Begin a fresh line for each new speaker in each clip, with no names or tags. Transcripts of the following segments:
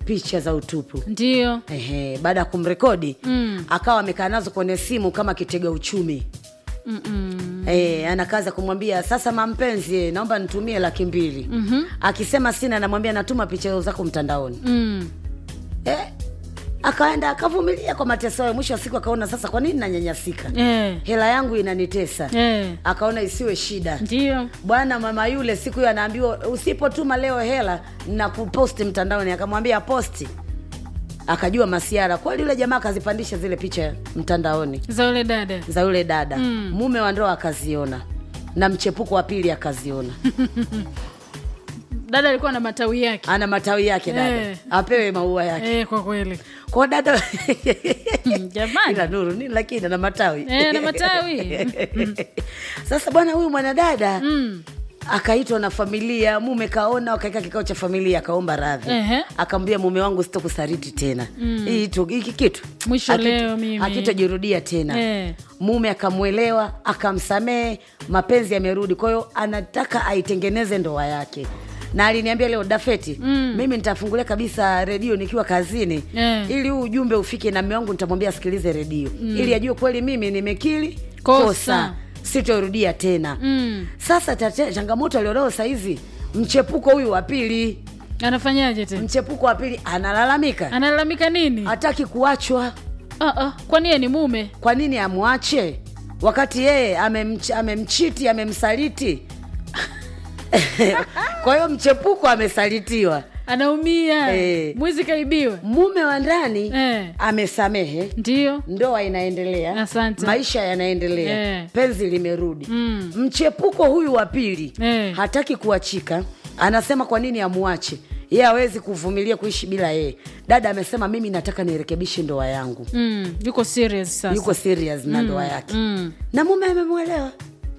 picha za utupu
ndio
Ehe, baada ya kumrekodi
Mm.
akawa amekaa nazo kwenye simu kama kitega uchumi
Mm-mm.
E, anakaza kumwambia sasa mampenzi eh, naomba nitumie laki mbili
Mhm.
akisema sina anamwambia natuma picha zako mtandaoni
Mm.
e, akaenda akavumilia kwa mateso hayo mwisho wa siku akaona sasa kwa nini nanyanyasika
Eh.
hela yangu inanitesa
Eh.
akaona isiwe shida
ndio
bwana mama yule siku hiyo anaambiwa usipotuma leo hela na kuposti mtandaoni akamwambia posti akajua masiara kweli yule jamaa akazipandisha zile picha mtandaoni
za ule dada
za yule dada
Mm.
mume wa ndoa akaziona na mchepuko wa pili akaziona
dada alikuwa na matawi yake
ana matawi yake dada
Eh.
apewe maua yake
eh, kwa kweli
kwa dada
Mm, jamani.
ila nuru nini lakini ana matawi
Eh, ana matawi.
sasa bwana huyu mwanadada
mm.
akaitwa na familia mume kaona wakaeka kikao cha familia akaomba radhi
Ehe.
akamwambia mume wangu sitokusariti tena Hii tu- hiki kitu
Mwisho
hakitu-
leo mimi.
hakitojirudia tena
Eh.
mume akamwelewa akamsamehe mapenzi yamerudi kwa hiyo anataka aitengeneze ndoa yake na aliniambia leo dafeti
Mm.
mimi nitafungulia kabisa redio nikiwa kazini
Eh.
ili huu ujumbe ufike na mme wangu nitamwambia asikilize redio ili ajue kweli mimi nimekili
Kosa.
kosa sitorudia tena
Mm.
sasa tate, changamoto alionao sahizi mchepuko huyu wa pili
anafanyaje tena
mchepuko wa pili analalamika
analalamika nini
hataki kuachwa
ah, ah. kwani yeye ni mume
kwa nini amwache wakati yeye amemch, amemchiti amemsaliti kwa hiyo mchepuko amesalitiwa
anaumia
Eh.
mwizi kaibiwa
mume wa ndani
eh.
amesamehe
ndio
ndoa inaendelea
Asante.
maisha yanaendelea
Eh.
penzi limerudi
Mm.
mchepuko huyu wa pili
Eh.
hataki kuachika anasema kwa nini amwache yeye hawezi kuvumilia kuishi bila yeye dada amesema mimi nataka nirekebishe ndoa yangu
mm. yuko serious sasa
yuko serious na ndoa yake
mm.
na mume amemwelewa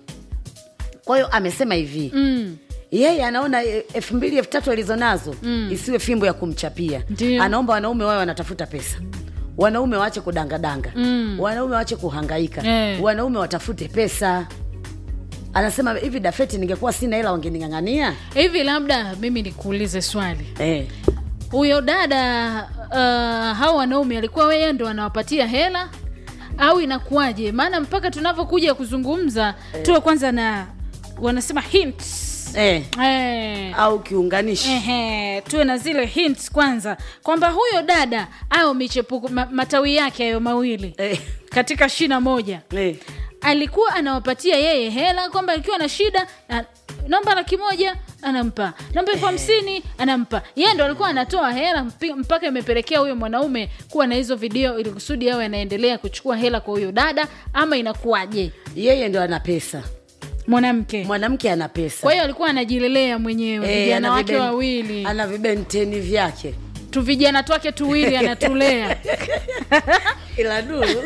kwa hiyo amesema hivi
Mm.
yeye anaona e, elfu mbili elfu tatu alizonazo mm. isiwe fimbo ya kumchapia
Ndio.
anaomba wanaume wawe wanatafuta pesa wanaume waache kudangadanga
Mm.
wanaume waache kuhangaika
Eh.
wanaume watafute pesa anasema hivi dafeti ningekuwa sina hela wangening'ang'ania
hivi labda mimi nikuulize swali
eh.
huyo dada uh, hao wanaume alikuwa weye ndo anawapatia hela au inakuwaje maana mpaka tunavyokuja kuzungumza tuwe kwanza na wanasema hints
Eh.
eh.
au kiunganishi
Ehe, tuwe na zile hints kwanza kwamba huyo dada au michepuko ma, matawi yake hayo mawili
eh.
katika shina moja
Eh.
alikuwa anawapatia yeye hela kwamba akiwa na shida na, naomba laki moja anampa naomba elfu hamsini anampa yeye ndo alikuwa anatoa hela mpi- mpaka imepelekea huyo mwanaume kuwa na hizo video ili kusudi awe anaendelea kuchukua hela kwa huyo dada ama inakuwaje
yeye ndo ana pesa
mwanamke
mwanamke ana pesa
kwa hiyo alikuwa anajilelea mwenyewe
Eh,
vijana
ana
wake
viben-
wawili
ana vibenteni vyake
tu vijana twake tuwili anatulea
ila duru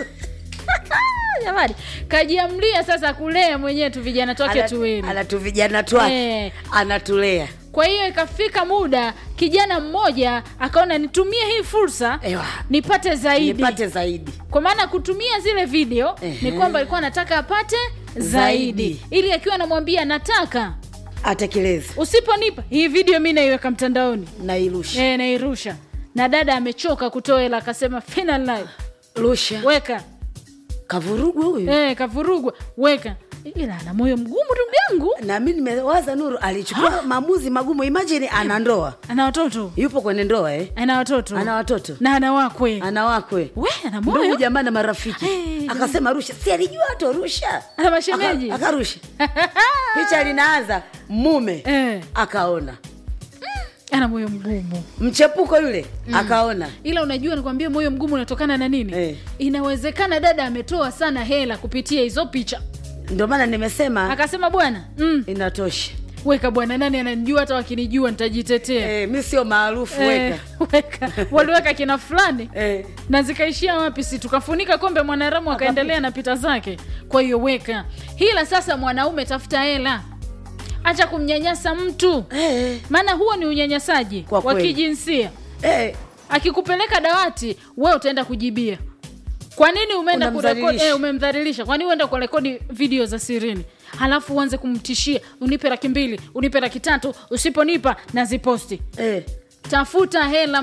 jamani kajiamlia sasa kulea mwenyewe tu vijana twake
ana-
tuwili
anatu vijana twake
Eh.
anatulea
kwa hiyo ikafika muda kijana mmoja akaona nitumie hii fursa
Ewa.
nipate zaidi
nipate zaidi
kwa maana kutumia zile video
Ehe.
ni kwamba alikuwa anataka apate zaidi,
Zaidi.
ili akiwa anamwambia nataka
atekeleze
usiponipa hii video mi naiweka mtandaoni
nairusha
e, nairusha na dada amechoka kutoa hela akasema final live
rusha
weka
kavurugwa huyu
e, kavurugwa weka ila ana moyo mgumu ndugu yangu
na mi nimewaza nuru alichukua maamuzi magumu imajini ana ndoa
ana watoto
yupo kwenye ndoa eh?
ana watoto
ana watoto
na ana wakwe
ana wakwe
we ana
ndugu
moyo
jamaa na marafiki
Eh,
akasema rusha si alijua to rusha
ana mashemeji
Aka- akarusha picha linaanza mume
Eh.
akaona
ana moyo mgumu
mchepuko yule akaona
ila unajua nikwambia moyo mgumu unatokana na nini
Eh.
inawezekana dada ametoa sana hela kupitia hizo picha
ndio maana nimesema
akasema bwana mm,
inatosha
weka bwana nani ananijua hata wakinijua nitajitetea
eh, mi sio maarufu
Eh,
weka
weka waliweka kina fulani
eh.
na zikaishia wapi si tukafunika kombe mwanaramu akaendelea na pita zake kwa hiyo weka hila sasa mwanaume tafuta hela acha kumnyanyasa mtu
Eh.
maana huo ni unyanyasaji
Kwa
wa
kweli.
kijinsia
Eh.
akikupeleka dawati we utaenda kujibia kwa nini umeenda kurekodi
Unamdhalilisha.
eh, umemdhalilisha kwa nini uenda kurekodi video za sirini halafu uanze kumtishia unipe laki mbili unipe laki tatu usiponipa naziposti
Eh.
tafuta hela